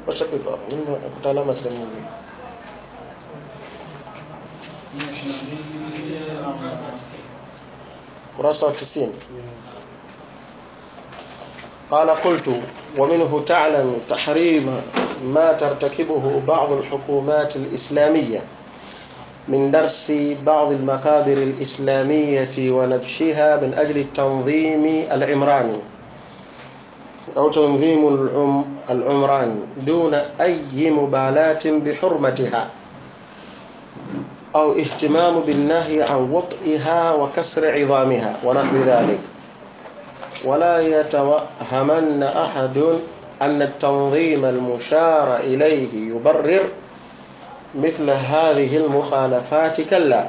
washapita mimi nakuta alama sehemu nyingine kurasa wa 90 قال قلت ومنه تعلم تحريم ما ترتكبه بعض الحكومات الإسلامية من درس بعض المقابر الإسلامية ونبشها من أجل التنظيم العمراني أو تنظيم العم العمراني دون أي مبالاة بحرمتها أو اهتمام بالنهي عن وطئها وكسر عظامها ونحو ذلك ولا يتوهمن أحد أن التنظيم المشار إليه يبرر مثل هذه المخالفات كلا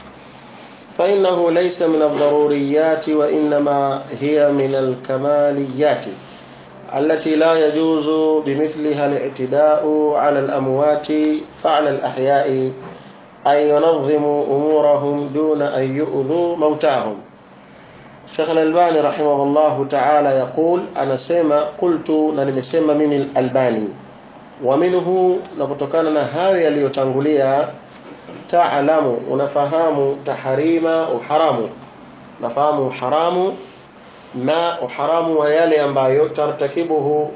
فإنه ليس من الضروريات وإنما هي من الكماليات التي لا يجوز بمثلها الاعتداء على الأموات فعلى الأحياء أن ينظموا أمورهم دون أن يؤذوا موتاهم Sheikh Al-Albani rahimahullahu ta'ala yaqul anasema qultu na nimesema mimi Al-Albani wa minhu na kutokana na hayo yaliyotangulia ta'lamu unafahamu taharima uharamu nafahamu uharamu na uharamu wa yale ambayo tartakibuhu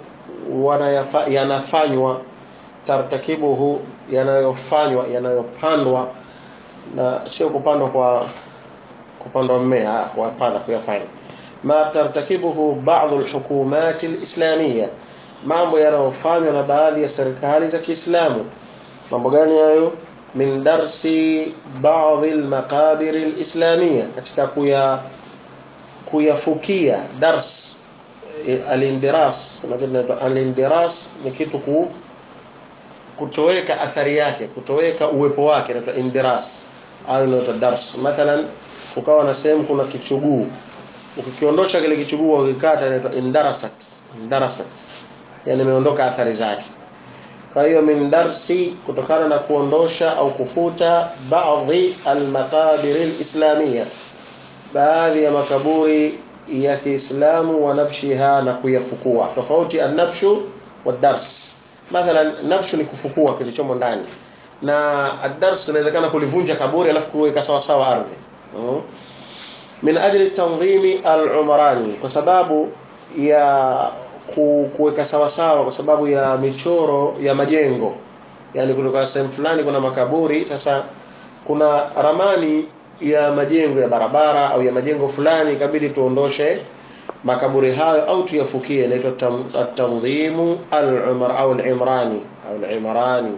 yanafanywa tartakibuhu yanayofanywa yanayopandwa na sio kupandwa kwa kupandwa mmea kupanda kuyafanya ma tartakibuhu baadhi alhukumat alislamia mambo yanayofanywa na baadhi ya serikali za Kiislamu mambo gani hayo min darsi baadhi almaqabir alislamia katika kuya kuyafukia dars alindiras alindiras ni kitu ku kutoweka athari yake kutoweka uwepo wake na indiras au inaitwa dars mathalan ukawa na sehemu kuna kichuguu ukikiondosha kile kichuguu ukikata inaitwa indarasat indarasat yani imeondoka athari zake kwa hiyo min darsi kutokana na kuondosha au kufuta baadhi almaqabir alislamia baadhi ya makaburi ya Kiislamu wa nafshiha na kuyafukua tofauti an-nafshu wa dars mathalan nafshu ni kufukua kilichomo ndani na ad-dars inawezekana kulivunja kaburi alafu kuweka sawa sawa ardhi min ajli tanzimi al-umrani kwa sababu ya kuweka sawa sawa kwa sababu ya michoro ya majengo yani kutoka sehemu fulani kuna makaburi sasa kuna ramani ya majengo ya barabara au ya majengo fulani ikabidi tuondoshe makaburi hayo au tuyafukie inaitwa at-tanzimu al-umar au al-imrani au al-imrani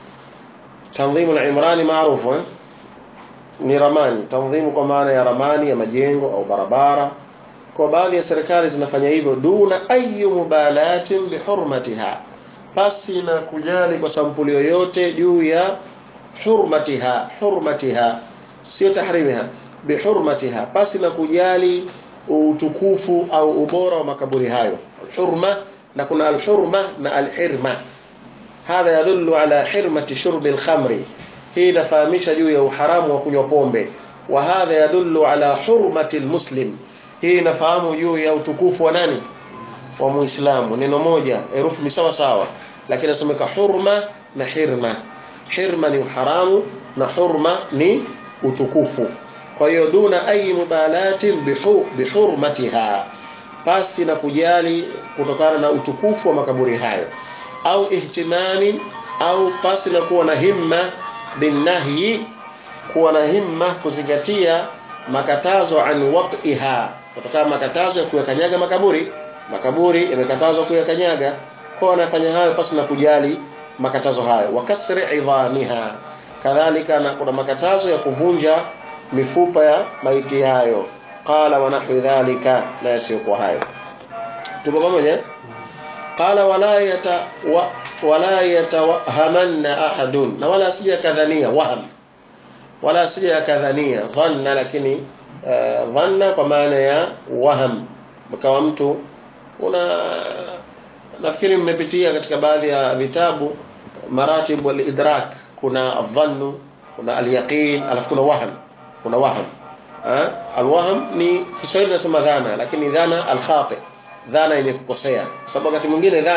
tanzimu al-imrani maarufu eh? ni ramani tanzimu kwa maana ya ramani ya majengo au barabara kwa baadhi ya serikali zinafanya hivyo duna ayu mubalatin bihurmatiha pasi na kujali kwa sampuli yoyote juu ya hurmatiha hurmatiha sio tahrimiha bihurmatiha pasi na kujali utukufu au ubora wa makaburi hayo hurma na kuna alhurma na alhirma hadha yadullu ala hirmati shurbi alkhamri hii inafahamisha juu ya uharamu wa kunywa pombe wa hadha yadullu ala hurmati almuslim hii inafahamu juu ya utukufu wa nani wa muislamu neno moja herufi ni sawa sawa lakini nasomeka hurma na hirma hirma ni uharamu na hurma ni utukufu kwa hiyo duna ayi mubalatin bihu, bihurmatiha pasi na kujali kutokana na utukufu wa makaburi hayo au ihtimami au pasi na kuwa na himma binahyi kuwa na himma kuzingatia makatazo an wat'iha kutokana makatazo ya kuyakanyaga makaburi makaburi yamekatazwa kuyakanyaga kwa wanafanya hayo pasi na kujali makatazo hayo wakasri idhamiha kadhalika na kuna makatazo ya kuvunja mifupa ya maiti hayo qala wa nahwi dhalika la yasiyokuwa hayo tupo pamoja qala wala yata wa, wala yatawahamanna ahadun na wala asija kadhania waham wala asija kadhania dhanna lakini uh, dhanna kwa maana ya waham mkawa mtu una nafikiri mmepitia katika baadhi ya vitabu maratib wal idrak kuna dhannu kuna al-yaqin alafu kuna waham kuna waham ha? al-waham ni Kiswahili nasema dhana lakini dhana al-khati dhana yenye kukosea sababu wakati mwingine dhana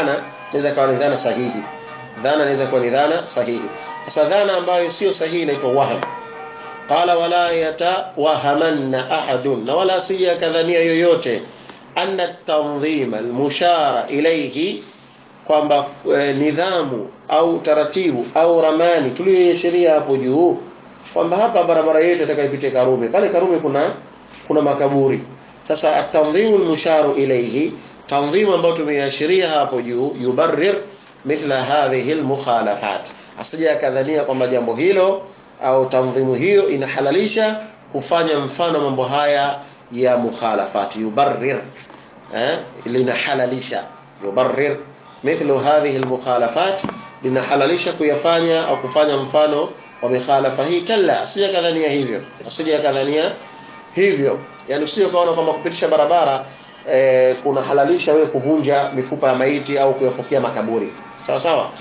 inaweza kuwa ni dhana sahihi dhana inaweza kuwa ni dhana sahihi sasa dhana ambayo sio sahihi inaitwa waham qala wala yatawahamanna ahadun na wala sija kadhania yoyote anna tanzima almushara ilayhi kwamba e, nidhamu au taratibu au ramani tuliyoishiria hapo juu kwamba hapa barabara yetu itakayopita Karume pale Karume kuna kuna makaburi sasa at-tanzimu al-musharu ilayhi tanzimu ambayo tumeiashiria hapo juu yubarrir mithla hadhihi al-mukhalafat asija kadhania kwamba jambo hilo au tanzimu hiyo inahalalisha kufanya mfano mambo haya ya mukhalafat yubarrir eh linahalalisha yubarrir mithlu hadhihi al-mukhalafat linahalalisha kuyafanya au kufanya mfano wa mikhalafa hii kalla asija kadhania hivyo asija kadhania hivyo yani usije kaona kwamba kupitisha barabara eh, kuna halalisha wewe kuvunja mifupa ya maiti au kuyafukia makaburi sawa sawa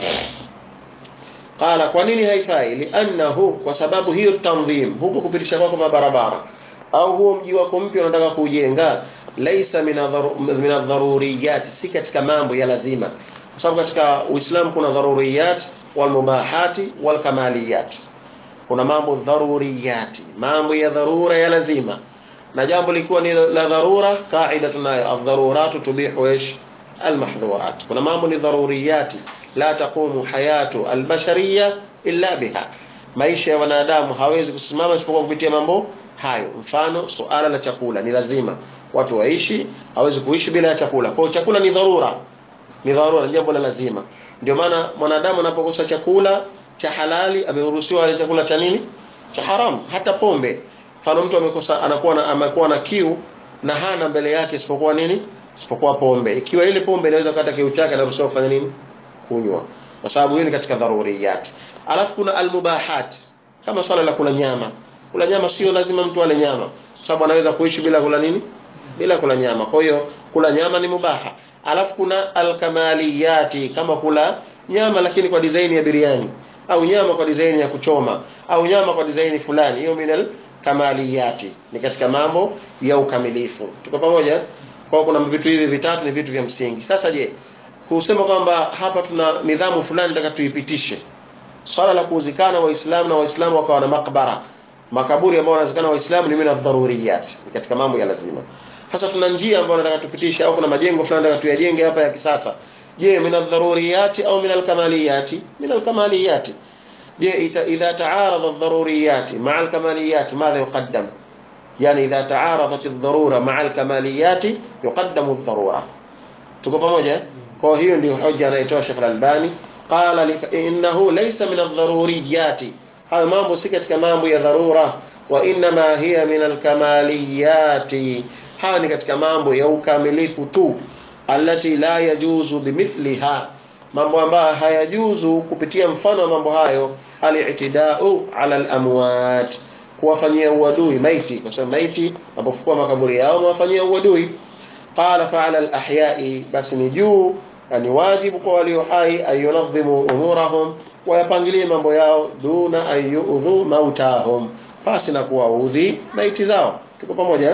qala kwa nini haifai liannahu kwa sababu hiyo tanzim huko kupitisha kwako barabara au huo mji wako mpya unataka kujenga laisa min adharuriyat si katika mambo ya lazima kwa sababu katika Uislamu kuna dharuriyat wal mubahati wal kamaliyat kuna mambo dharuriyati mambo ya dharura ya lazima na jambo likiwa ni la dharura kaida tunayo ad-daruratu tubihu ish al-mahdhurat kuna mambo ni dharuriyati la taqumu hayatu al-bashariyya illa biha maisha ya wanadamu hawezi kusimama isipokuwa kupitia mambo hayo mfano suala la chakula ni lazima watu waishi hawezi kuishi bila ya chakula kwa chakula ni dharura ni dharura ni jambo la lazima ndio maana mwanadamu anapokosa chakula cha halali ameruhusiwa chakula cha nini cha haram hata pombe mfano mtu amekosa anakuwa na amekuwa na kiu na hana mbele yake isipokuwa nini isipokuwa pombe ikiwa ile pombe inaweza kata kiu chake anaruhusiwa kufanya nini kunywa kwa sababu hiyo ni katika dharuriyat alafu kuna almubahat kama swala la kula nyama kula nyama sio lazima mtu ale nyama kwa sababu anaweza kuishi bila kula nini bila kula nyama kwa hiyo kula nyama ni mubaha alafu kuna alkamaliyati kama kula nyama lakini kwa design ya biriani au nyama kwa design ya kuchoma au nyama kwa design fulani hiyo minal kamaliyati ni katika mambo ya ukamilifu tuko pamoja kwa kuna vitu hivi vitatu ni vitu vya msingi sasa je kusema kwamba hapa tuna nidhamu fulani nataka tuipitishe swala la kuuzikana waislamu na waislamu wakawa na makbara makaburi ambayo wanazikana waislamu ni mina dharuriyat ni katika mambo ya lazima sasa tuna njia ambayo nataka tupitishe au kuna majengo fulani nataka tuyajenge hapa ya kisasa je min adh-dharuriyat au min al-kamaliyat min al-kamaliyat je idha taarada adh-dharuriyat ma'a al-kamaliyat madha yuqaddam yani idha taaradat adh-dharura ma'a al-kamaliyat yuqaddamu adh-dharura tuko pamoja kwa hiyo ndio hoja anaitoa Sheikh Al-Albani qala innahu laysa min adh-dharuriyat hayo mambo si katika mambo ya dharura wa inma hiya min al-kamaliyat haya ni katika mambo ya ukamilifu tu allati la yajuzu bimithliha mambo ambayo hayajuzu kupitia mfano wa mambo hayo al-i'tida'u 'ala al-amwat kuwafanyia uadui maiti kwa sababu maiti wanapofukua makaburi yao wafanyia uadui qala fa'ala al-ahya'i basi ni juu ni wajibu kwa walio hai ayunadhimu umurahum wayapangilie mambo yao duna ayudhu mautahum pasi na kuwaudhi maiti zao tuko pamoja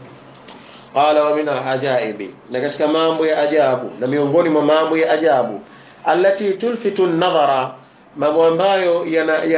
qala wa min al-ajaibi na katika mambo ya ajabu na miongoni mwa mambo ya ajabu allati tulfitu an-nadhara mambo ambayo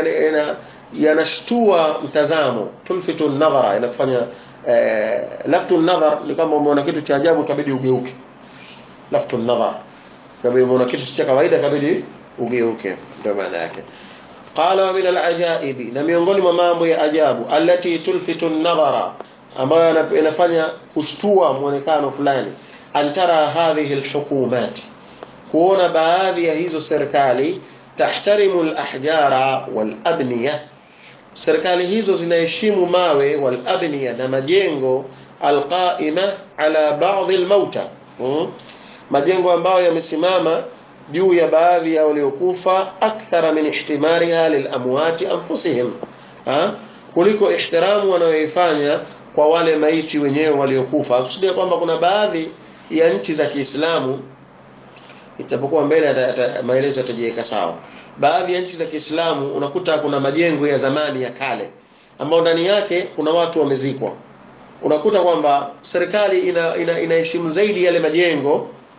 yanashtua yana, yana mtazamo tulfitu an-nadhara yanakufanya eh, laftu an-nadhar ni kama umeona kitu cha ajabu kabidi ugeuke laftu an-nadhar kama umeona kitu cha kawaida kabidi ugeuke ndio maana yake qala wa min al-ajaibi na miongoni mwa mambo ya ajabu allati tulfitu an-nadhara ambayo inafanya kushtua muonekano fulani antara hadhihi alhukumat kuona baadhi ya hizo serikali tahtarimu alahjara walabniya serikali hizo zinaheshimu mawe walabniya na majengo alqaima ala baadhi almauta hmm? majengo ambayo yamesimama juu ya baadhi ya waliokufa akthara min ihtimariha lilamwati anfusihim ha? kuliko ihtiramu wanayoifanya kwa wale maiti wenyewe waliokufa kusudia kwamba kuna baadhi ya nchi za Kiislamu itapokuwa mbele maelezo yatajiweka sawa baadhi ya nchi za Kiislamu unakuta kuna majengo ya zamani ya kale ambao ndani yake kuna watu wamezikwa unakuta kwamba serikali ina, ina, inaheshimu zaidi yale majengo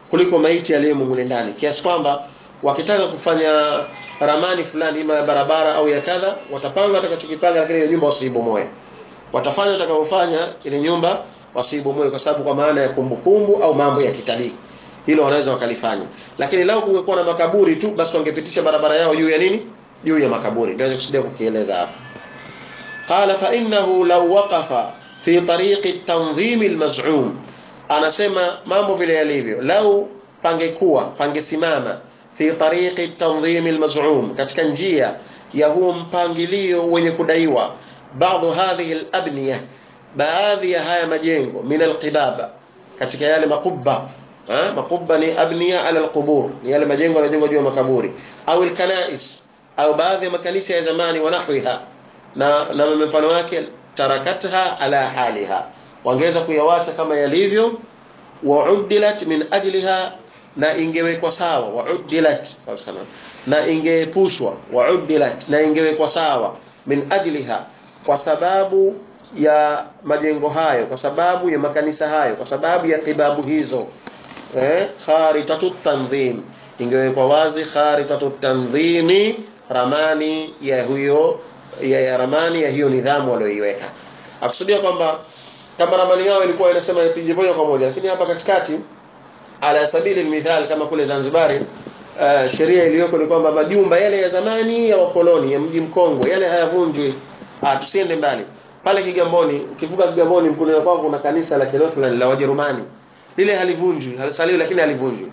kuliko maiti aliyemo mule ndani kiasi kwamba wakitaka kufanya ramani fulani ima ya barabara au ya kadha watapanga watakachokipanga lakini ile nyumba wasiibomoe watafanya watakavyofanya ile nyumba wasiibomoe kwa sababu kwa maana ya kumbukumbu au mambo ya kitalii hilo wanaweza wakalifanya lakini lao kungekuwa na makaburi tu basi wangepitisha barabara yao juu ya nini juu ya makaburi ndio nakusudia kukieleza hapa qala fa innahu law waqafa fi tariqi at-tanzim al-maz'um anasema mambo vile yalivyo lau pangekuwa pangesimama fi tariqi at-tanzim al-maz'um katika njia ya huu mpangilio wenye kudaiwa baadhi hadhihi al-abniya baadhi ya haya majengo min al-qibaba katika yale makubba ha? makubba ni abniya ala al-qubur ni yale majengo yanayojengwa juu ya makaburi au al-kanais au baadhi ya makanisa ya zamani wa nahwiha na na mfano wake tarakatha ala haliha wangeweza kuyawacha kama yalivyo waudilat min ajliha na ingewekwa sawa waudilat na ingeepushwa waudilat na ingewekwa sawa min ajliha kwa sababu ya majengo hayo kwa sababu ya makanisa hayo kwa sababu ya kibabu hizo eh kharitatu tanzim ingewekwa wazi kharitatu tanzimi ramani ya huyo ya, ya ramani ya hiyo nidhamu walioiweka akusudia kwamba kama ramani yao ilikuwa inasema ipige moja kwa moja lakini hapa katikati ala sabili mithal kama kule Zanzibar uh, sheria iliyoko ni kwamba majumba yale ya zamani ya wakoloni ya mji mkongwe yale hayavunjwi ah tusiende mbali pale Kigamboni ukivuka Kigamboni mkulia kwako kuna kanisa la Kiluthran la Wajerumani lile halivunjwi halisaliwi lakini halivunjwi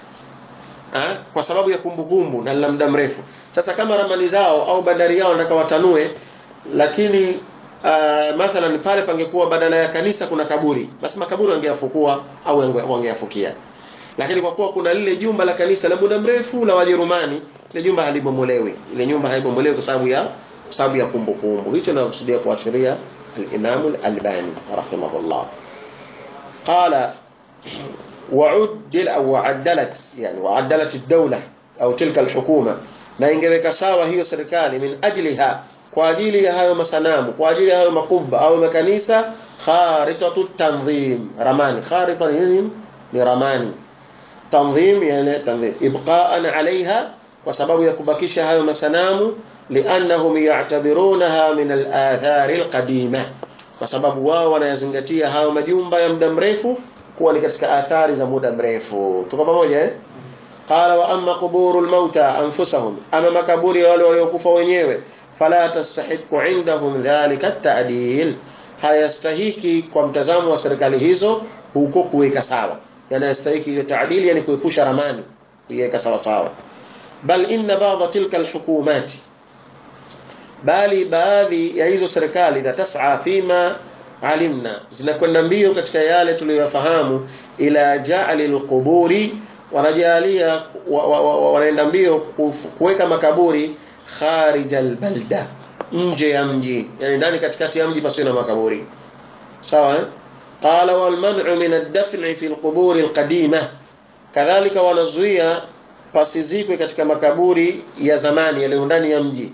ha? kwa sababu ya kumbukumbu na la muda mrefu sasa kama ramani zao au bandari yao wanataka watanue lakini uh, mathalan pale pangekuwa badala ya kanisa kuna kaburi basi makaburi wangeyafukua au wangeyafukia lakini kwa kuwa kuna lile jumba la kanisa la muda mrefu la Wajerumani ile jumba halibomolewi ile nyumba haibomolewi kwa sababu ya sababu ya kumbukumbu hicho nakusudia kuashiria al-Imam al-Albani rahimahullah qala وعدل أو وعدلت يعني وعدلت الدولة أو تلك الحكومة na ingeweka sawa hiyo serikali min ajliha kwa ajili ya hayo masanamu kwa ajili ya hayo makubwa au makanisa kharitatu tanzim ramani kharita ni ni ramani tanzim yani tanzim ibqa'an alaiha kwa sababu ya kubakisha hayo masanamu liannahum ya'tabirunaha min al-athar al-qadima kwa sababu wao wanayazingatia hayo majumba ya muda mrefu kuwa ni katika athari za muda mrefu tuko pamoja eh qala wa amma quburul mauta anfusahum ama makaburi wale waliokufa wenyewe fala tastahiqu indahum dhalika at-ta'dil hayastahiki kwa mtazamo wa serikali hizo huko kuweka sawa yanastahiki hiyo ta'dil yani kuepusha ramani kuiweka sawa sawa bal inna ba'd tilka al-hukumat bali baadhi ya hizo serikali tas'a fima alimna zinakwenda mbio katika yale tuliyofahamu ila ja'alil quburi wanajalia wanaenda mbio kuweka makaburi kharijal balda nje ya mji yani ndani katikati ya mji pasiwe na makaburi sawa eh qala wal man'u min ad-dafn fi al-qubur al-qadima kadhalika wanazuia pasizikwe katika makaburi ya zamani yaliyo ndani ya mji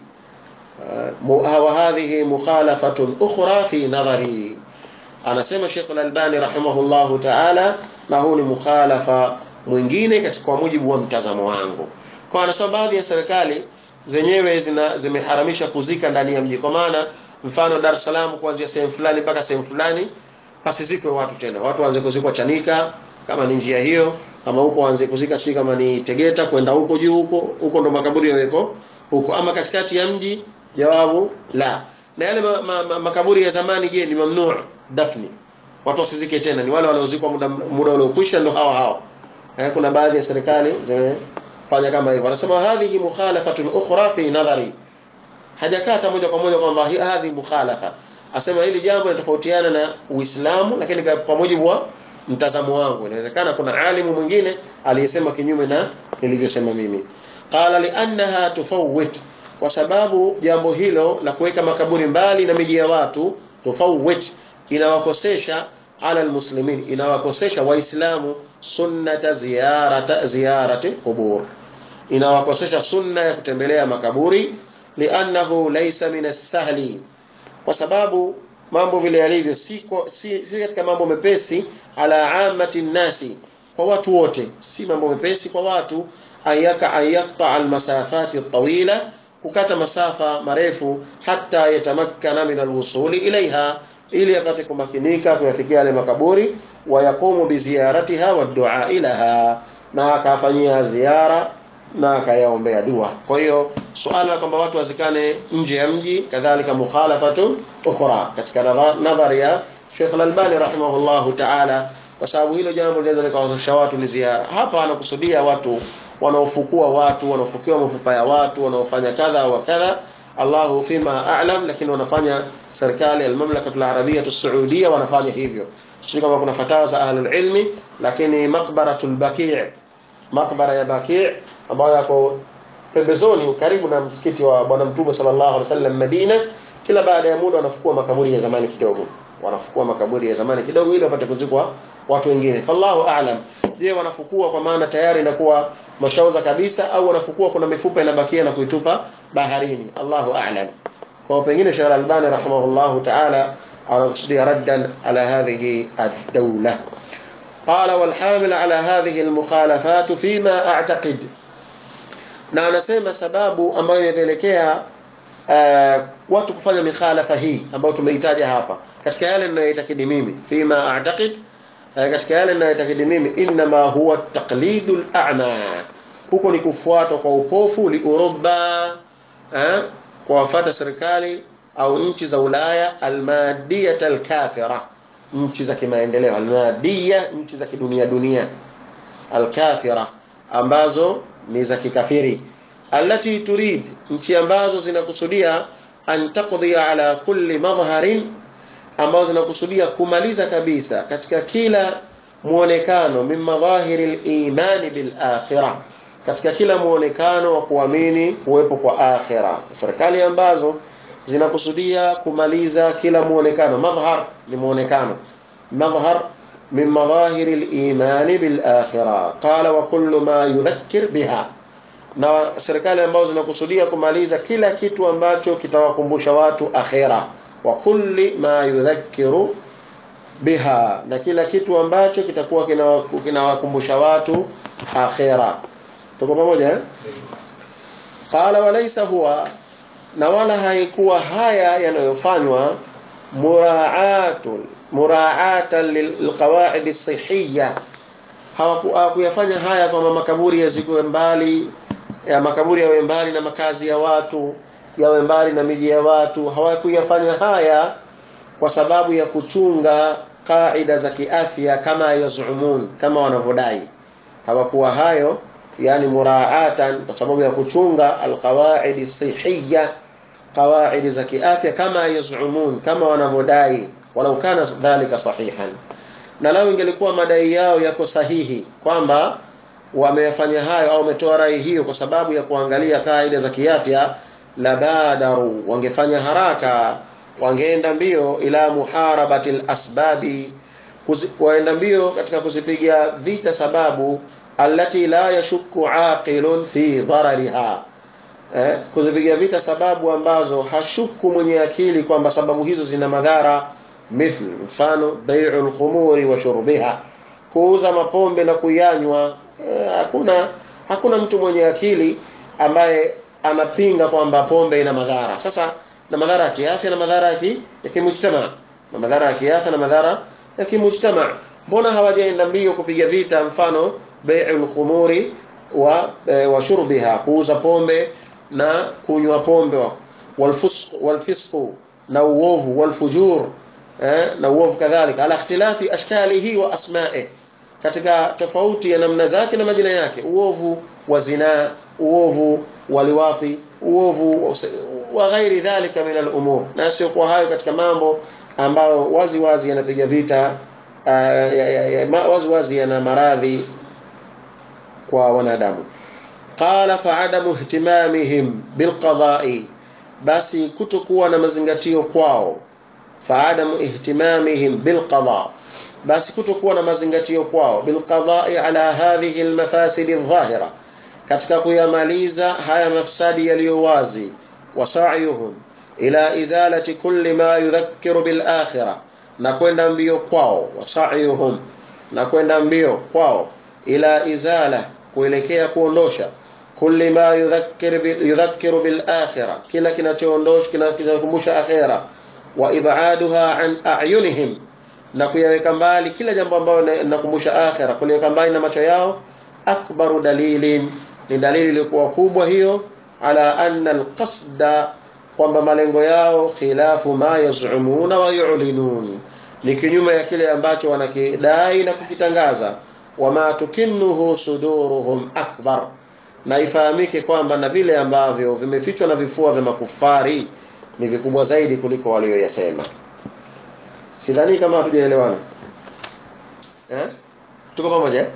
وهذه مخالفة أخرى في نظري anasema Sheikh Al-Albani rahimahullahu ta'ala na huu ni mukhalafa mwingine katika mujibu wa mtazamo wangu kwa anasema baadhi ya serikali zenyewe zina zimeharamisha kuzika ndani ya mji kwa maana mfano Dar es Salaam kuanzia sehemu fulani mpaka sehemu fulani pasizikwe watu tena watu waanze kuzikwa Chanika kama ni njia hiyo kama huko waanze kuzika sio kama ni Tegeta kwenda huko juu huko huko ndo makaburi yaweko huko ama katikati ya mji jawabu la na yale ma, ma, ma, makaburi ya zamani je ni mamnuu dafni watu wasizike tena ni wale waliozikwa muda muda uliokwisha ndo hawa hawa eh, kuna baadhi ya serikali zimefanya kama hivyo wanasema hadhihi mukhalafatun ukhra fi nadhari hajakata moja kwa moja kwamba hadhi mukhalafa asema hili jambo linatofautiana na Uislamu lakini kwa mujibu wa mtazamo wangu inawezekana kuna alimu mwingine aliyesema kinyume na nilivyosema mimi qala li annaha tufawwit kwa sababu jambo hilo la kuweka makaburi mbali na miji ya watu tufawwit inawakosesha ala almuslimin inawakosesha waislamu sunnata ziyarata ziyarati qubur inawakosesha sunna ya kutembelea makaburi li'annahu laysa min as-sahli kwa sababu mambo vile yalivyo si, si, si katika mambo mepesi ala amati nasi kwa watu wote si mambo mepesi kwa watu ayaka ayaqta almasafati tawila kukata masafa marefu hata yatamakkana min alwusuli ilaiha ili apate kumakinika kuyafikia yale makaburi wayaqumu biziyaratiha waddua ilaha na akafanyia ziara na akayaombea dua kwa hiyo suala kwamba watu wazikane nje ya mji kadhalika mukhalafatu ukhra katika nadhari ya Sheikh Al-Albani rahimahullahu ta'ala kwa sababu hilo jambo linaweza likawazusha watu ni ziara hapa anakusudia watu wanaofukua watu wanaofukiwa mafupa ya watu wanaofanya kadha wa kadha Allahu fima a'lam lakini wanafanya serikali al-mamlaka al-arabia as-saudia wanafanya hivyo sio kama kuna fatawa za ahlul ilmi lakini maqbaratul baqi' maqbara ya baqi' ambayo yako pembezoni karibu na msikiti wa bwana mtume sallallahu alaihi wasallam Madina kila baada ya muda wanafukua makaburi ya zamani kidogo wanafukua makaburi ya zamani kidogo ili wapate kuzikwa watu wengine fallahu a'lam je wanafukua kwa maana tayari inakuwa mashauza kabisa au wanafukua kuna mifupa inabakia na kuitupa baharini Allahu a'lam kwa pengine Sheikh Al-Albani rahimahullahu ta'ala anakusudia raddan ala hadhihi ad-dawla قال والحامل على هذه المخالفات فيما اعتقد na anasema sababu ambayo inapelekea uh, watu kufanya mikhalafa hii ambayo tumeitaja hapa katika yale ninayoitakidi mimi fima a'taqid uh, katika yale ninayoitakidi mimi inma huwa taqlidul a'ma huko ni kufuatwa kwa upofu li Uropa eh, kwa wafata serikali au nchi za Ulaya almadiyat alkathira nchi za kimaendeleo almadia nchi za kidunia dunia alkathira ambazo ni za kikafiri allati turid nchi ambazo zinakusudia an taqdi ala kulli madhharin ambazo zinakusudia kumaliza kabisa katika kila muonekano min madhahiri al-imani bil akhirah katika kila muonekano wa kuamini kuwepo kwa akhira serikali ambazo zinakusudia kumaliza kila muonekano madhhar ni muonekano madhhar min madhahiri al-iman bil akhirah qala wa kullu ma yudhakkir biha na serikali ambazo zinakusudia kumaliza kila kitu ambacho kitawakumbusha watu akhira wa kulli ma yudhakkiru biha na kila kitu ambacho kitakuwa kinawakumbusha watu akhira tuko pamoja eh qala walaysa huwa na wala haikuwa haya yanayofanywa muraatul muraatan lilqawaid as-sihhiyya hawakuyafanya haya kwa makaburi yazikwe mbali ya makaburi yawe mbali na makazi ya watu yawe mbali na miji ya watu hawakuyafanya haya kwa sababu ya kuchunga kaida za kiafya kama yazumun kama wanavyodai hawakuwa hayo yani muraatan kwa sababu ya kuchunga alqawaid sihiyya qawaid za kiafya kama yazumun kama wanavyodai walau kana dhalika sahihan na lao ingelikuwa madai yao yako sahihi kwamba wamefanya hayo au wametoa rai hiyo kwa sababu ya kuangalia kaida za kiafya la badaru wangefanya haraka wangeenda mbio ila muharabatil asbabi waenda mbio katika kuzipiga vita sababu allati la yashukku aqilun fi dharariha eh, kuzipiga vita sababu ambazo hashuku mwenye akili kwamba sababu hizo zina madhara mithl mfano bai'ul khumuri wa shurbiha kuuza mapombe na kuyanywa eh, hakuna hakuna mtu mwenye akili ambaye anapinga kwamba pombe ina madhara sasa na madhara ya kiafya na madhara ya kimujtama na madhara ya kiafya na madhara ya kimujtama mbona hawajaenda mbio kupiga vita mfano bai'ul khumuri wa e, wa shurbiha kuuza pombe na kunywa pombe walfusq walfisq na uovu walfujur eh, na uovu kadhalika ala ikhtilafi ashkalihi wa asma'i katika tofauti ya namna zake na majina yake uovu wa zinaa uovu waliwapi uovu wa ghairi dhalika min al-umur na sio kwa hayo katika mambo ambayo wazi wazi yanapiga vita uh, ya, ya, ya, wazi wazi yana maradhi kwa wanadamu qala fa'adamu ihtimamihim bilqada'i basi kutokuwa na mazingatio kwao fa'adamu ihtimamihim bilqada basi kutokuwa na mazingatio kwao bilqada'i ala hadhihi almafasid adh-dhahira katika kuyamaliza haya mafsadi yaliyo wazi wasa'yuhum ila izalati kulli ma yudhakkiru bil akhirah na kwenda mbio kwao wasa'yuhum na kwenda mbio kwao ila izala kuelekea kuondosha kulli ma yudhakkir bil yudhakkiru bil akhirah kila kinachoondosha kinakumbusha akhira wa ib'aduha an a'yunihim na kuyaweka mbali kila jambo ambalo linakumbusha akhira kuliweka mbali na macho yao akbaru dalilin ni dalili iliyokuwa kubwa hiyo ala anna alqasda kwamba malengo yao khilafu ma yaz'umuna wa yu'linun ni kinyume ya kile ambacho wanakidai na kukitangaza wama tukinnuhu suduruhum akbar na ifahamike kwamba na vile ambavyo vimefichwa na vifua vya makufari ni vikubwa zaidi kuliko walioyasema sidhani kama hatujaelewana eh tuko pamoja eh?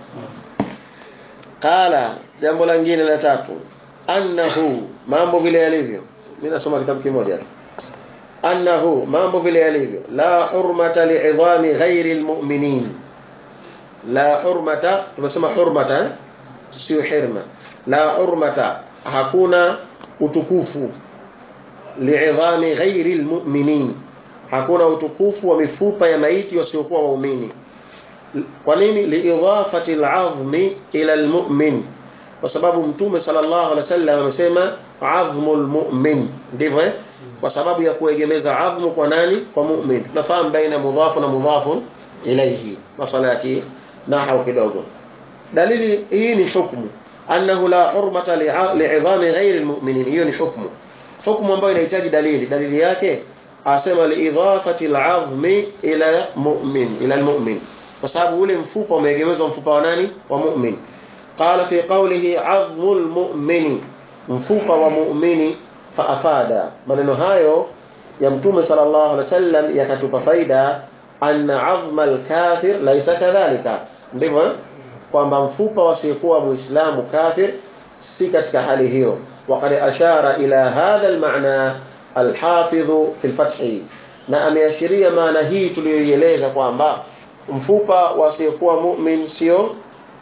qala jambo lingine la tatu annahu mambo vile yalivyo mimi nasoma kitabu kimoja annahu mambo vile yalivyo la hurmata li'idhami ghairi almu'minin la hurmata tumesema hurmata eh? sio hirma la hurmata hakuna utukufu li'idhami ghairi almu'minin hakuna utukufu wa mifupa ya maiti wasiokuwa waumini kwa nini liidhafati al'azmi ila almu'min kwa sababu mtume sallallahu alaihi wasallam amesema azmul mu'min ndivyo eh kwa sababu ya kuegemeza azmu kwa nani kwa mu'min tunafahamu baina mudhafu na mudhafu ilayhi masala yake nahau kidogo dalili hii ni hukumu annahu la hurmata li'idhami ghairi almu'minin hiyo ni hukumu hukumu ambayo inahitaji dalili dalili yake asema liidhafati al'azmi ila mu'min ila almu'min kwa sababu ule mfupa umeegemezwa mfupa wa nani wa mu'min qala fi qawlihi 'azmul mu'mini mfupa wa mu'mini faafada maneno hayo ya mtume sallallahu alaihi wasallam yakatupa faida anna 'azma al-kafir laysa kadhalika ndivyo kwamba mfupa wasiyekuwa muislamu kafir si katika hali hiyo وقد أشار إلى هذا المعنى الحافظ في الفتح na ameashiria maana hii tuliyoieleza kwamba mfupa wasiyekuwa mu'min sio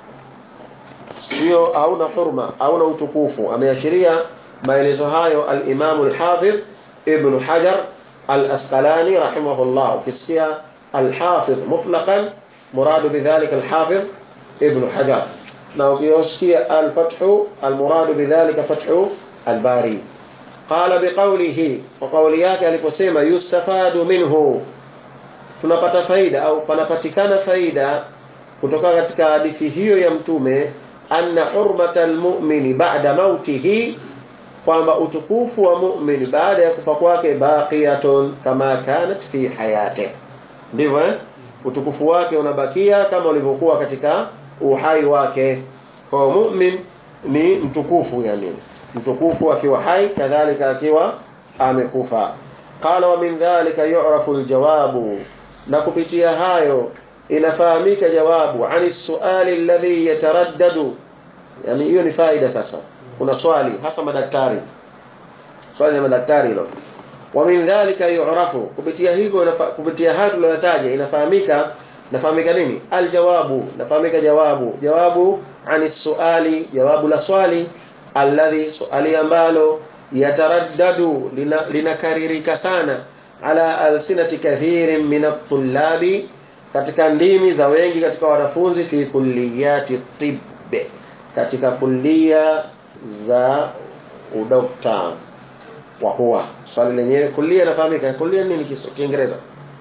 sio hauna hurma hauna utukufu ameashiria maelezo hayo al-Imam al-Hafidh Ibn Hajar al-Asqalani rahimahullah ukisikia al-Hafidh mutlaqan muradu bidhalika al-Hafidh Ibn Hajar na ukisikia al-Fath al-muradu bidhalika Fath al-Bari qala biqawlihi wa qawli yake aliposema yustafadu minhu tunapata faida au panapatikana faida kutoka katika hadithi hiyo ya mtume anna hurmata almu'mini ba'da mautihi kwamba utukufu wa mu'min baada ya kufa kwake baqiyatun kama kanat fi hayati ndivyo eh? utukufu wake unabakia kama ulivyokuwa katika uhai wake kwa mu'min ni mtukufu yani mtukufu akiwa hai kadhalika akiwa amekufa qala wa min dhalika yu'rafu aljawabu na kupitia hayo inafahamika jawabu ani suali alladhi yataraddadu yani hiyo ni faida sasa kuna swali hasa madaktari swali la madaktari hilo wa min dhalika yu'rafu kupitia hivyo kupitia hayo tuliyotaja inafahamika nafahamika nini aljawabu nafahamika jawabu jawabu ani suali jawabu la swali alladhi suali ambalo yataraddadu linakaririka lina sana ala alsinati kathirin min at-tullabi katika ndimi za wengi katika wanafunzi fi kulliyati tibbe katika kulia za udokta wa huwa swali lenyewe kulia nafahamika kulia nini kiingereza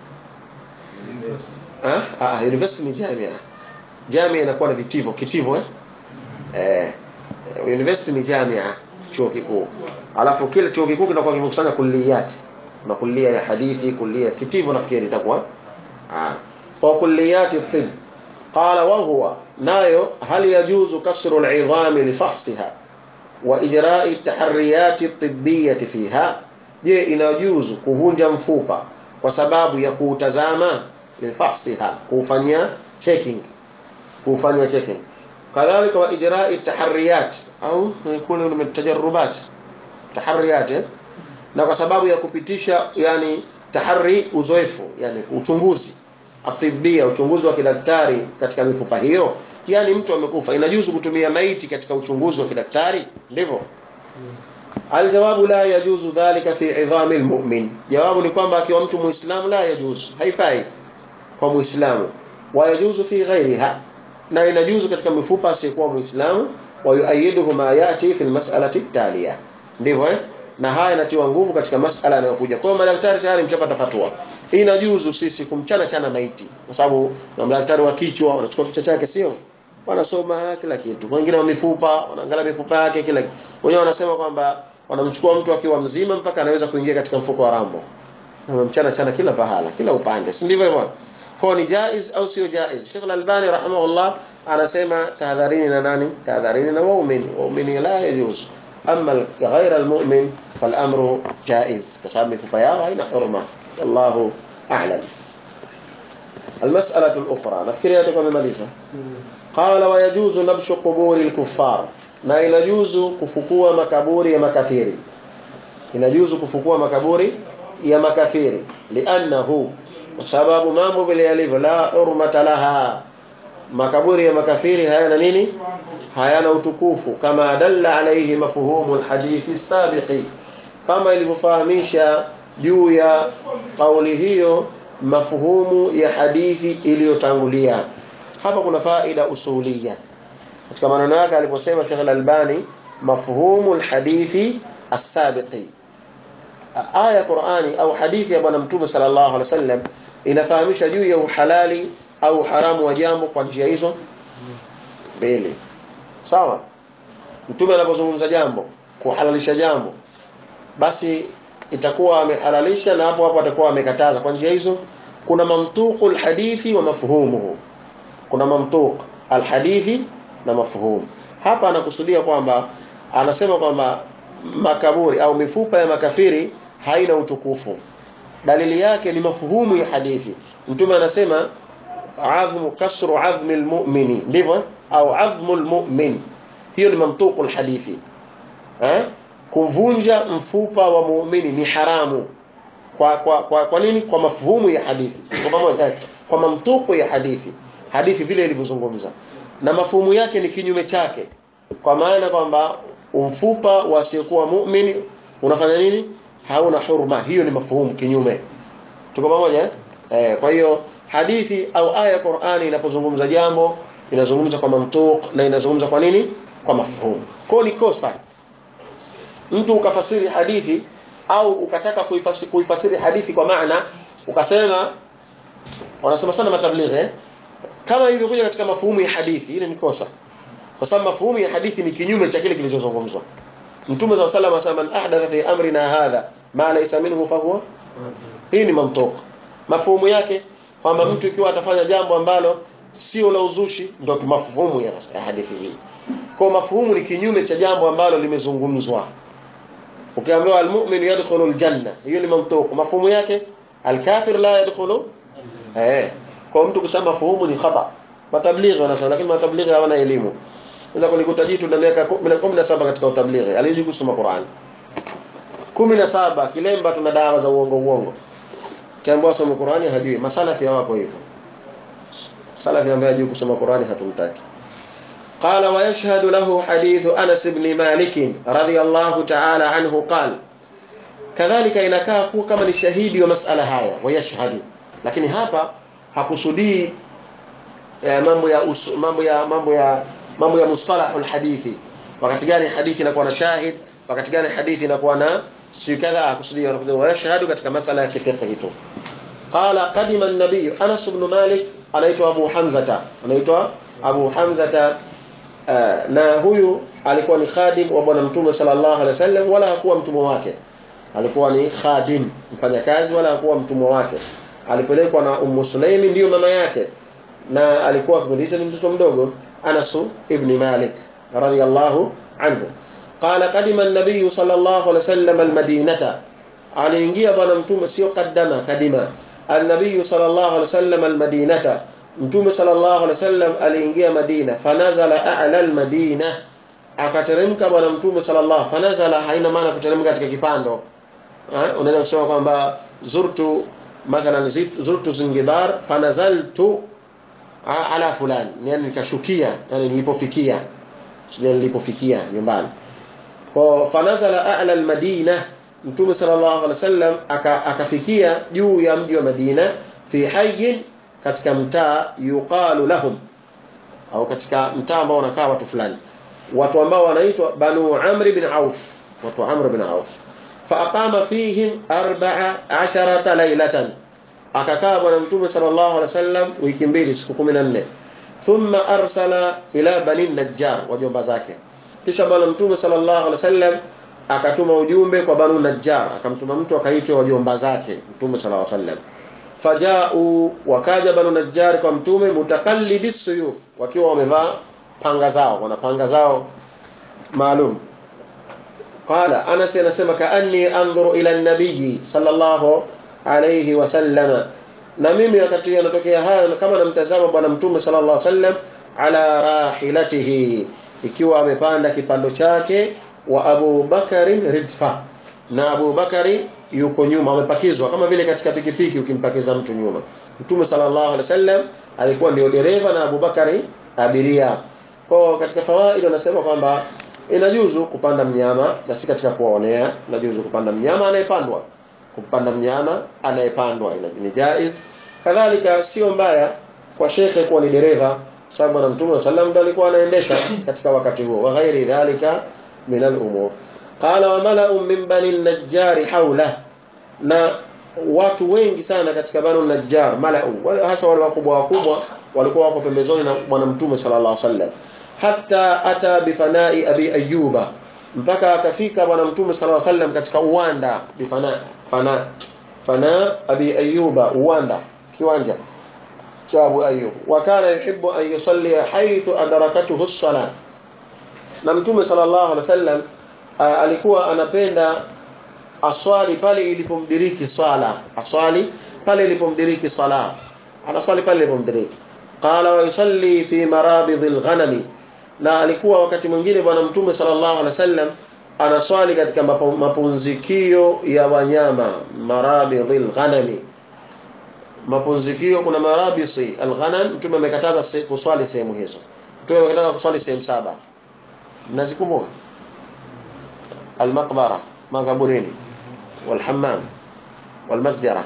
ah ah university ni jamia jamia inakuwa na vitivo kitivo eh eh university ni jamia chuo kikuu alafu kile chuo kikuu kinakuwa kimekusanya kulliyati na kulia ya hadithi kulia kitivo nafikiri itakuwa ah kwa kulliyati tib qala wa huwa nayo hal yajuzu kasru al'idham li fahsiha wa ijra'i at-taharriyat at-tibbiyah fiha je inajuzu kuvunja mfupa kwa sababu ya kuutazama li fahsiha kufanya checking kufanya checking kadhalika wa ijra'i at-taharriyat au yakunu min tajarrubat taharriyat na kwa sababu ya kupitisha yani tahari uzoefu yani uchunguzi atibia uchunguzi wa kidaktari katika mifupa hiyo yani mtu amekufa inajuzu kutumia maiti katika uchunguzi wa kidaktari ndivyo aljawabu la yajuzu dhalika fi idhami almu'min jawabu ni kwamba akiwa mtu muislamu la yajuzu haifai kwa muislamu wa yajuzu fi ghairiha na inajuzu katika mifupa asiyekuwa muislamu wa yuayiduhu ma yati fi almas'alati taliya ndivyo eh na haya inatiwa nguvu katika masala yanayokuja kwa hiyo madaktari tayari mshapata fatwa inajuzu sisi kumchana chana maiti kwa sababu na madaktari wa kichwa wanachukua kichwa chake sio wanasoma kila kitu wengine wa mifupa wanaangalia mifupa yake kila kitu wenyewe wanasema kwamba wanamchukua mtu akiwa mzima mpaka anaweza kuingia katika mfuko wa rambo wanamchana chana kila pahala kila upande si ndivyo hivyo kwa ni jaiz au sio jaiz Sheikh Al-Albani rahimahullah anasema tahadharini na nani tahadharini na waumini waumini la yajuz amma ghayra almu'min فالامر جائز كسبب mifupa yao haina hurma Allahu a'lam المسألة الأخرى nafikiri hata tumemaliza قال ويجوز نبش قبور الكفار na inajuzu kufukua makaburi ya makafiri inajuzu kufukua makaburi ya makafiri li'annahu kwa sababu mambo vile yalivyo la hurmata laha makaburi ya makafiri hayana nini hayana utukufu kama dalla alayhi mafhumu alhadithi sabiqi kama ilivyofahamisha juu ya kauli hiyo mafhumu ya hadithi iliyotangulia hapa kuna faida usulia katika maneno yake aliposema Sheikh Al-Albani mafhumu alhadithi as-sabiqi aya Qur'ani au hadithi ya bwana mtume sallallahu alaihi wasallam inafahamisha juu ya uhalali au haramu wa jambo kwa njia hizo mbili sawa mtume anapozungumza jambo kuhalalisha jambo basi itakuwa amehalalisha na hapo hapo atakuwa amekataza kwa njia hizo kuna mamtuqu alhadithi wa mafhumuhu kuna mamtuq alhadithi na mafhumu hapa anakusudia kwamba anasema kwamba makaburi au mifupa ya makafiri haina utukufu dalili yake ni mafuhumu ya hadithi mtume anasema adhmu kasru adhmi almu'mini ndivyo au adhmu almu'min hiyo ni mamtuqu alhadithi eh kuvunja mfupa wa muumini ni haramu kwa kwa kwa, kwa nini kwa mafuhumu ya hadithi kwa pamoja kwa mamtuku ya hadithi hadithi vile ilivyozungumza na mafuhumu yake ni kinyume chake kwa maana kwamba mfupa wasiokuwa muumini unafanya nini hauna hurma hiyo ni mafuhumu kinyume tuko pamoja eh kwa hiyo hadithi au aya ya Qur'ani inapozungumza jambo inazungumza kwa mamtuk na inazungumza kwa nini kwa mafuhumu kwa ni kosa mtu ukafasiri hadithi au ukataka kuifasiri, kuifasiri hadithi kwa maana ukasema wanasema sana matablighi eh? kama ilivyokuja katika mafuhumu ya hadithi ile ni kosa kwa sababu mafuhumu ya hadithi ni kinyume cha kile kilichozungumzwa mtume wa sallam asema man ahdatha fi amrina hadha ma laysa minhu fa huwa hii ni mamtuk mafuhumu yake kwamba mtu ikiwa atafanya jambo ambalo sio la uzushi ndio mafuhumu ya hadithi hii kwa mafuhumu ni kinyume cha jambo ambalo limezungumzwa ukiambiwa almu'min yadkhulu aljanna hiyo ni mamtuq mafuhumu yake alkafir la yadkhulu eh kwa mtu kusema mafuhumu ni khata matablighi wanasema lakini matablighi hawana elimu unaweza kulikuta jitu na miaka 17 katika utablighi alijui kusoma Qur'an 17 kilemba tuna dawa za uongo uongo kiambiwa soma Qur'ani hajui masalafi hawapo hivyo salafi ambaye hajui kusoma Qur'ani hatumtaki قال ويشهد له حديث أنس بن مالك رضي الله تعالى عنه قال كذلك inakaa kuwa kama ni shahidi wa masala haya wayashhadu lakini hapa hakusudii eh, mambo ya usu, mambo ya mambo ya mambo ya mustalah alhadithi wakati gani hadithi inakuwa na shahid wakati gani hadithi inakuwa na si kadha hakusudii wayashhadu katika masala ya kifiqh tu qala qadima an-nabiy Anas ibn Malik anaitwa Abu Hamzata anaitwa Abu Hamzata Uh, na huyu alikuwa ni khadim wa bwana mtume sallallahu alaihi wasallam wala hakuwa mtumwa wake alikuwa ni khadim mfanyakazi wala hakuwa mtumwa wake alipelekwa na ummu sulaimi ndiyo mama yake na alikuwa kipindi hicho ni mtoto mdogo Anas ibn Malik radiyallahu anhu qala qadima an-nabiy sallallahu alaihi wasallam al-madinata aliingia bwana mtume sio kaddama kadima an-nabiy sallallahu alaihi wasallam al-madinata Mtume sallallahu alaihi wasallam aliingia Madina fanazala a'la al-Madina akateremka bwana Mtume sallallahu fanazala haina maana kuteremka katika kipando eh unaweza kusema kwamba zurtu mathalan zurtu Zanzibar fanazaltu ala fulani yani nikashukia yani nilipofikia sio nilipofikia nyumbani kwa fanazala a'la al-Madina Mtume sallallahu alaihi wasallam akafikia juu ya mji wa Madina fi hayyin katika mtaa yuqalu lahum au katika mtaa ambao wanakaa watu fulani watu ambao wanaitwa Banu Amr ibn Auf watu wa Amr ibn Auf faaqama fihim 14 laylatan akakaa bwana mtume sallallahu alaihi wasallam wiki mbili siku 14 thumma arsala ila bani najjar wajomba zake kisha bwana mtume sallallahu alaihi wasallam akatuma ujumbe kwa banu najjar akamtuma mtu akaitwa wajomba zake mtume sallallahu alaihi wasallam fajau wakaja banu najjar kwa mtume mutakallidi suyuf wakiwa wamevaa panga zao wana panga zao maalum qala anas anasema kaanni anzuru ila an-nabiy sallallahu alayhi wasallama na mimi wakati yanatokea haya kama namtazama bwana mtume sallallahu alaihi wasallam ala rahilatihi ikiwa amepanda kipando chake wa Abu Bakari ridfa na Abu Bakari yuko nyuma amepakizwa kama vile katika pikipiki ukimpakiza mtu nyuma mtume sallallahu alaihi wasallam alikuwa ndio dereva na Abu Bakari abiria kwa katika fawaid wanasema kwamba inajuzu kupanda mnyama na si katika kuwaonea inajuzu kupanda mnyama anayepandwa kupanda mnyama anayepandwa ni jaiz kadhalika sio mbaya kwa shekhe kuwa ni dereva sababu na mtume sallam ndiye alikuwa anaendesha katika wakati huo wa ghairi dhalika min al-umur qala wa mala'u min bani najjar hawla na watu wengi sana katika bani najjar mala'u wale hasa wale wakubwa wakubwa walikuwa wapo pembezoni na bwana mtume sallallahu alaihi wasallam hatta ata bifanai abi ayyuba mpaka akafika bwana mtume sallallahu alaihi wasallam katika uwanda bifana fana fana abi ayyuba uwanda kiwanja cha abu ayyub wa kana yuhibbu an yusalli haythu adrakatuhu as-salat na mtume sallallahu alaihi wasallam alikuwa anapenda aswali pale ilipomdiriki swala aswali pale ilipomdiriki sala anaswali pale ilipomdiriki qala wa yusalli fi marabidhil ghanami na alikuwa wakati mwingine bwana mtume sallallahu alaihi wasallam anaswali katika mapumzikio ya wanyama marabidhil ghanami mapumzikio kuna marabisi alghanam mtume amekataza kuswali sehemu hizo mtume amekataza kuswali sehemu saba mnazikumbuka المقبرة مقبرين والحمام والمسجرة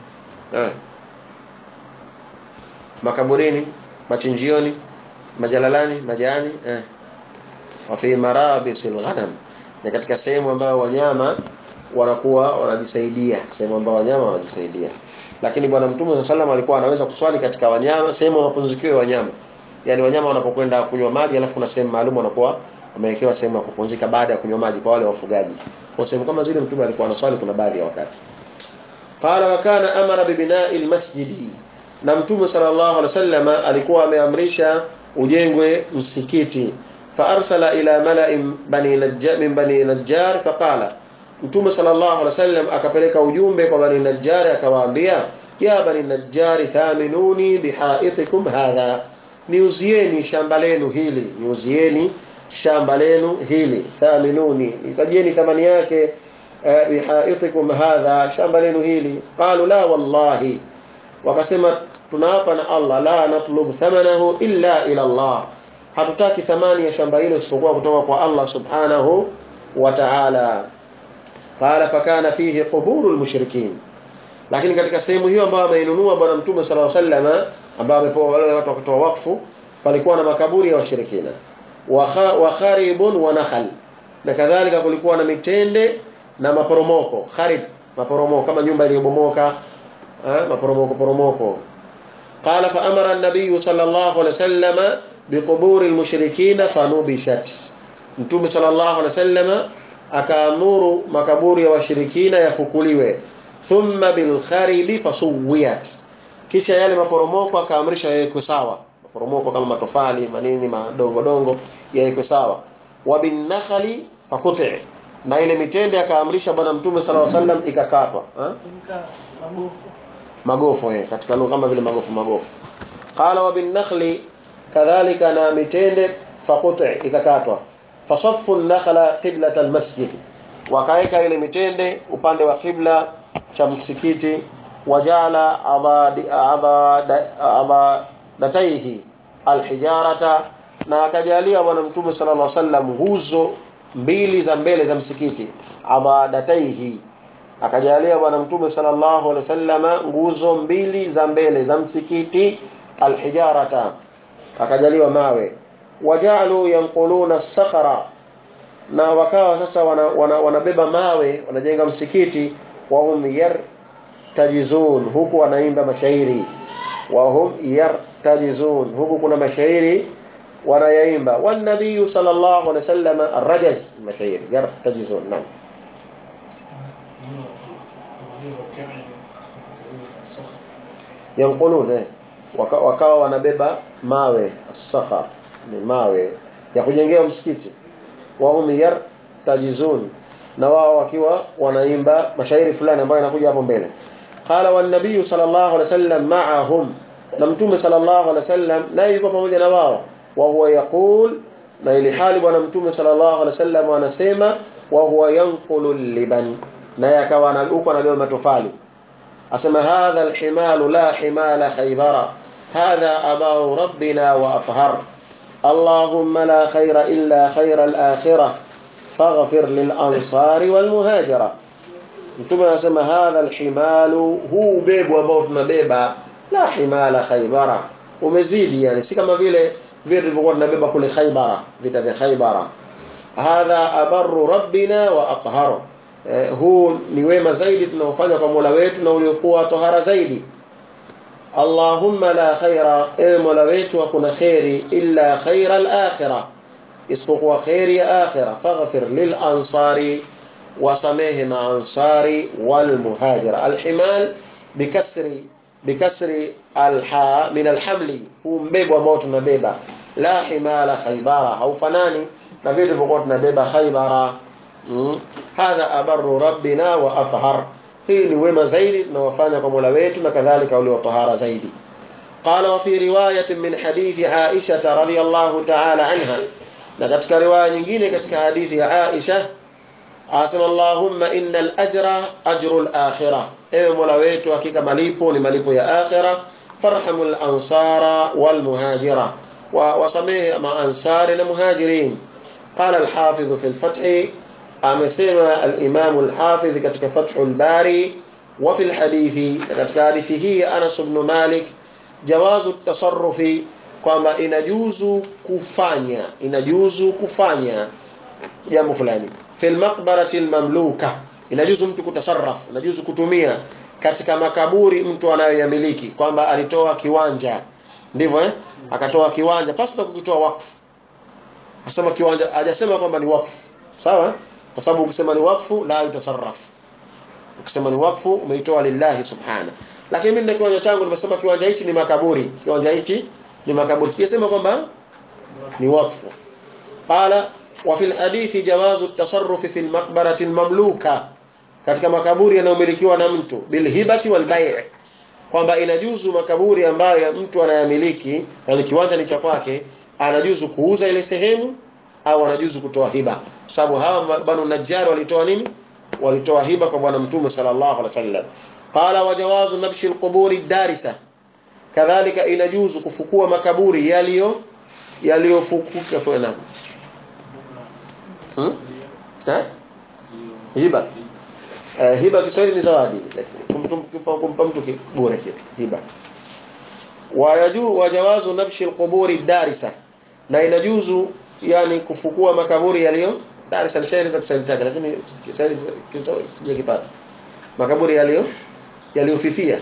makaburini machinjioni majalalani majani eh wa fi marabisil ghanam ni katika sehemu ambayo wanyama wanakuwa wanajisaidia sehemu ambayo wanyama wanajisaidia lakini bwana mtume sallam alikuwa anaweza kuswali katika wanyama sehemu ya mapumzikio ya wanyama yani wanyama wanapokwenda kunywa maji alafu kuna sehemu maalum wanakuwa wamewekewa sehemu ya kupumzika baada ya kunywa maji kwa wale wafugaji kwa sehemu kama zile mtume alikuwa anaswali kuna baadhi ya wakati qala wa kana amara bibina'i almasjidi na mtume sallallahu alaihi wasallam alikuwa ameamrisha ujengwe msikiti fa arsala ila mala'in bani najjar min bani najjar faqala mtume sallallahu alaihi wasallam akapeleka ujumbe kwa bani najjar akawaambia ya bani najjar thaminuni bihaitikum hadha niuzieni shamba lenu hili niuzieni shamba lenu hili thaminuni itajieni thamani yake bihaitikum hadha shamba lenu hili qalu la wallahi wakasema tunaapa na Allah la natlub thamanahu illa ila Allah hatutaki thamani ya shamba hilo isipokuwa kutoka kwa Allah subhanahu wa ta'ala qala fakana fihi quburul mushrikin lakini katika sehemu hiyo ambayo ameinunua bwana mtume sallallahu alaihi wasallam ambao amepewa wale watu wakatoa wakfu palikuwa na makaburi ya washirikina wa kharibun wa nakhal na kadhalika kulikuwa na mitende na maporomoko kharib maporomoko kama nyumba iliyobomoka maporomoko poromoko قال فأمر النبي صلى الله عليه وسلم بقبور المشركين فنبشت Mtume sallallahu alaihi wasallam akaamuru makaburi ya washirikina yafukuliwe thumma bil kharibi fasuwiyat kisha yale maporomoko akaamrisha yawekwe sawa maporomoko kama matofali manini madongo dongo yawekwe sawa wa bin nakhli faquti na ile mitende akaamrisha bwana mtume sallallahu alaihi wasallam ikakatwa magofu eh katika lugha kama vile magofu magofu qala wa bin nakhli kadhalika na mitende faquti ikakatwa fasaffu an-nakhla qiblat al-masjid wakaeka ile mitende upande wa qibla cha msikiti wajala abadi abadataihi alhijarata na akajalia bwana mtume sallallahu alaihi wasallam nguzo mbili za mbele za msikiti abadataihi akajalia bwana mtume sallallahu alaihi wasallam nguzo mbili za mbele za msikiti alhijarata akajaliwa mawe wajalu yanquluna sakhara na wakawa sasa wanabeba wana, wana, wana mawe wanajenga msikiti wahum yartajizun huku wanaimba mashairi wahum yartajizun huku kuna mashairi wanayaimba والنبي صلى الله عليه وسلم الرجز mashairi yartajizun naam yanqulun eh waka, wakawa wanabeba mawe sakhar ni mawe ya kujengea msikiti wahum yartajizun na wao wakiwa wanaimba mashairi fulani ambayo yanakuja hapo mbele qala wan nabiy sallallahu alaihi wasallam ma'ahum na mtume sallallahu alaihi wasallam naye yuko pamoja na wao wa huwa yaqul na ili hali bwana mtume sallallahu alaihi wasallam anasema wa huwa yanqulu liban naye akawa huko anabeba matofali asema hadha alhimalu la himala khaybara hadha abaru rabbina wa athhar اللهم لا خير إلا خير الآخرة فاغفر للأنصار والمهاجرة mtume anasema hadha alhimalu huu ubebu ambao tunabeba la himala khaybara umezidi yani si kama vile vile tulivyokuwa tunabeba kule khaybara vita vya khaybara hadha abarru rabbina wa aqharu eh, huu ni wema zaidi tunaofanya kwa Mola wetu na uliokuwa tohara zaidi Allahumma la khaira ewe Mola wetu hakuna khairi illa khaira al-akhirah isipokuwa khairi ya akhirah faghfir lil ansari wasamehe maansari wal muhajira alhimal bikasri bikasri alha min alhamli huu mbebo ambao tunabeba la himala khaybara haufanani na vitu vilivyokuwa tunabeba khaybara mm. hadha abarru rabbina wa athhar hii ni wema zaidi tunawafanya kwa Mola wetu na kadhalika ulio tahara zaidi قال وفي رواية من حديث عائشة رضي الله تعالى عنها na katika riwaya nyingine katika hadithi ya Aisha asema Allahumma innal ajra ajrul akhirah ewe Mola wetu hakika malipo ni malipo ya akhirah farhamul ansara wal muhajira wa wasamehe ma ansari na muhajirin qala al hafidh fi al fath amesema al imam al hafidh katika fathul bari wa fi al hadithi katika hadithi hii Anas ibn Malik jawazu tasarrufi kwamba inajuzu kufanya inajuzu kufanya jambo fulani fil maqbarati almamluka inajuzu mtu kutasarraf inajuzu kutumia katika makaburi mtu anayoyamiliki kwamba alitoa kiwanja ndivyo eh akatoa kiwanja pasi na kukitoa wakfu asema kiwanja hajasema kwamba ni wakfu sawa kwa sababu ukisema ni wakfu la yutasarraf ukisema ni wakfu umeitoa lillahi subhana lakini mimi na kiwanja changu nimesema kiwanja hichi ni makaburi kiwanja hichi ni makaburi sijasema kwamba ni wakfu qala wa fil hadithi jawazu at-tasarruf fi al-maqbarati al-mamluka katika makaburi yanayomilikiwa na mtu bil hibati wal bay' kwamba inajuzu makaburi ambayo mtu anayamiliki yani kiwanja ni cha kwake anajuzu kuuza ile sehemu au anajuzu kutoa hiba sababu hawa banu najjar walitoa nini walitoa hiba kwa bwana mtume sallallahu alaihi wasallam qala wa jawazu nabshi al-quburi darisa kadhalika inajuzu kufukua makaburi yaliyo yaliyofukuka fena hmm? eh hiba eh, hiba Kiswahili ni zawadi kumpa mtu bure kitu hiba wayaju wajawazu nabshi alquburi darisa na inajuzu yani kufukua makaburi yaliyo darisa ni shairi za Kiswahili taka lakini Kiswahili sijakipata makaburi yaliyo yaliyofifia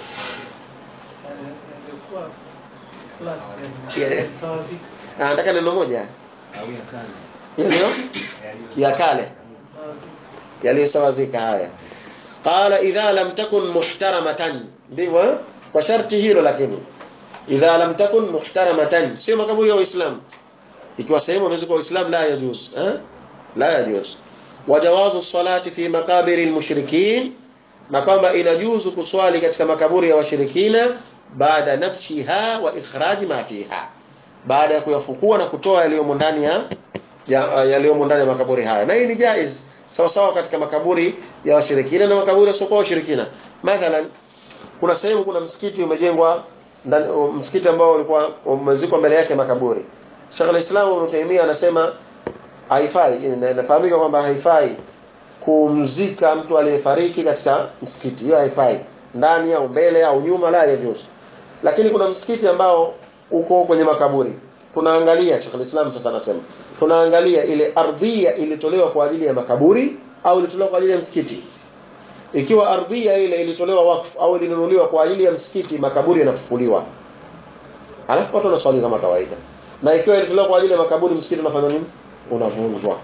nataka neno moja yaliyo ya kale yaliyosawazika haya qala idha lam takun muhtaramatan ndivyo kwa sharti hilo lakini idha lam takun muhtaramatan sio makaburi ya waislamu ikiwa sehemu wamezikwa waislamu la yajuz eh la yajuz wajawazu salati fi makabiri almushrikin na kwamba inajuzu kuswali katika makaburi ya washirikina baada nafsiha wa ikhraji ma fiha baada ya kuyafukua na kutoa yaliyomo ndani ya yaliyomo ndani ya makaburi haya na hii ni jaiz sawa sawa katika makaburi ya washirikina na makaburi yasiokuwa washirikina mathalan kuna sehemu kuna msikiti umejengwa msikiti ambao ulikuwa umezikwa mbele yake makaburi Sheikh al-Islam Ibn Taymiyyah anasema haifai inafahamika kwamba haifai kumzika mtu aliyefariki katika msikiti hiyo haifai ndani au mbele au nyuma la yajuzu lakini kuna msikiti ambao uko kwenye makaburi tunaangalia Sheikh al-Islam sasa anasema tunaangalia ile ardhia ilitolewa kwa ajili ya makaburi au ilitolewa kwa ajili ya msikiti ikiwa ardhia ile ilitolewa wakfu au ilinunuliwa kwa ajili ya msikiti makaburi yanafukuliwa alafu watu wanaswali kama kawaida na ikiwa ilitolewa kwa ajili ya makaburi msikiti unafanya nini unavunjwa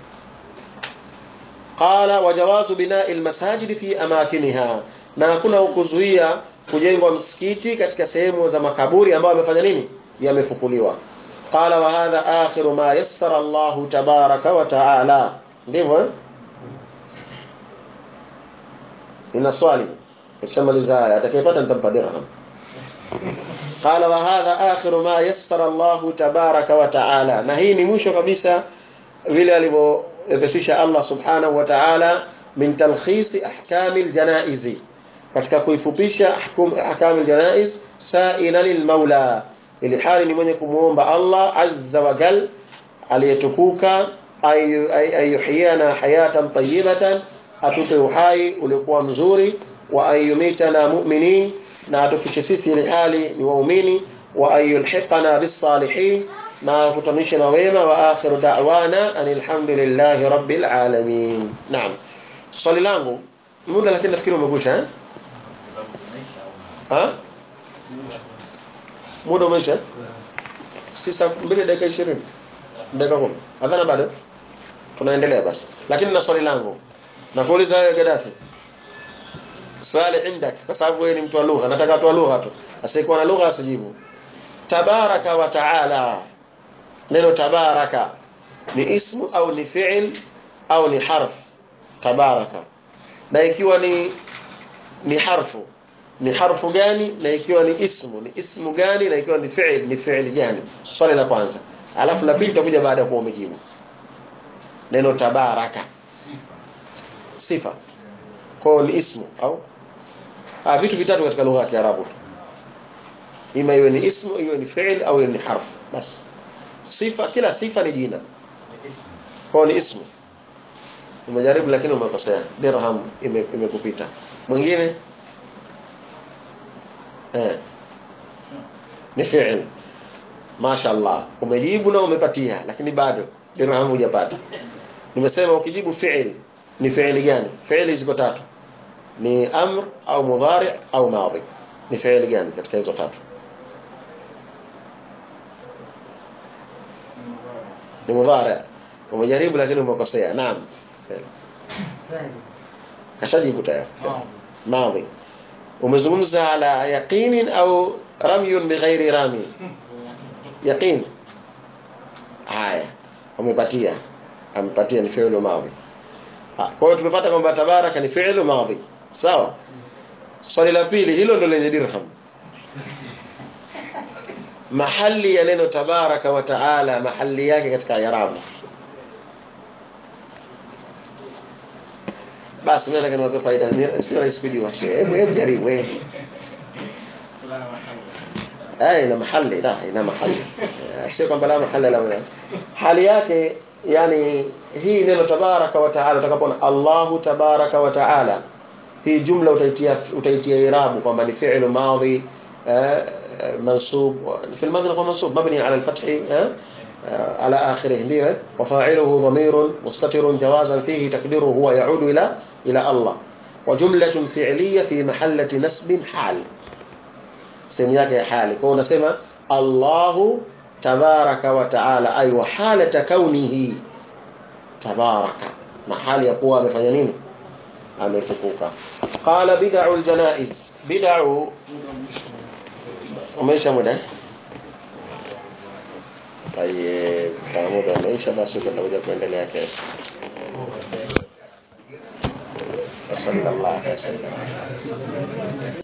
qala wajawazu bina'i almasajid fi amakiniha na hakuna kuzuia kujengwa msikiti katika sehemu za makaburi ambayo yamefanya nini yamefukuliwa qala wa hadha akhiru ma yassara Allah tabaraka wa taala ndivyo eh? nina swali kishamaliza haya atakayepata nitampa dirham qala wa hadha akhiru ma yassara Allah tabaraka wa taala na hii ni mwisho kabisa vile alivyopesisha Allah subhanahu wa ta'ala min talkhisi ahkami aljanaizi katika kuifupisha ahkami aljanaiz sa'ila lilmaula ili hali ni mwenye kumuomba Allah azza wa jal aliyetukuka ayuhyana hayatan tayyibatan atupe uhai uliokuwa mzuri wa ayumitana mu'minin na atufiche sisi ili hali ni waumini wa ayulhiqana bis salihin na kutanisha na wema wa akhiru da'wana alhamdulillahi rabbil alamin naam swali langu muda lakini nafikiri umekwisha eh ha muda umeisha sisa mbili dakika 20 dakika 10 adhana bado tunaendelea basi lakini na swali langu nakuuliza wewe Gaddafi swali indak kwa sababu wewe ni mtu wa lugha nataka watu wa lugha tu asiyekuwa na lugha asijibu tabaraka wa taala neno tabaraka ni ismu au ni fi'il au ni harf tabaraka na ikiwa ni ni harfu ni harfu gani na ikiwa ni ismu ni ismu gani na ikiwa ni fi'il ni fi'il gani swali la kwanza alafu la pili tutakuja baada ya kuwa umejibu neno tabaraka sifa kwa ni ismu au ah vitu vitatu katika lugha ya Kiarabu ima iwe ni ismu iwe ni fi'il au iwe ni harfu basi sifa kila sifa ni jina kwa ni ismu umejaribu lakini umekosea dirham imekupita ime mwingine eh ni fi'il mashaallah umejibu na umepatia lakini bado dirham hujapata nimesema ukijibu fi'il ni fi'ili gani fi'ili ziko tatu ni amr au mudhari au madhi ni fi'ili gani katika hizo tatu ni mudhari umejaribu lakini umekosea naam kashajibu tayari madhi umezungumza ala yaqinin au ramyun bighairi rami yaqin haya umepatia amepatia ni fi'lu madhi kwa hiyo tumepata kwamba tabaraka ni fi'lu madhi sawa swali la pili hilo ndo lenye dirham mahali ya neno tabaraka wa taala mahali yake katika irabu basi mimi nataka niwape faida sio rahisi kujua hebu hebu jaribu eh eh ina mahali la ina mahali sio kwamba la mahali la hali yake yani hii neno tabaraka wa taala utakapoona Allahu tabaraka wa taala hii jumla utaitia utaitia irabu kwamba ni fi'lu madhi منصوب في الماضي نقول منصوب مبني على الفتح على آخره ليه وفاعله ضمير مستتر جوازا فيه تقديره هو يعود إلى إلى الله وجملة فعلية في محلة نسب حال سمياك حال كون سمى الله تبارك وتعالى أي وحالة كونه تبارك محال يقوى بفنانين ametukuka qala bid'u aljanaiz bid'u umeisha muda طيب kama muda umeisha basi tutakuja kuendelea kesho sallallahu alaihi wasallam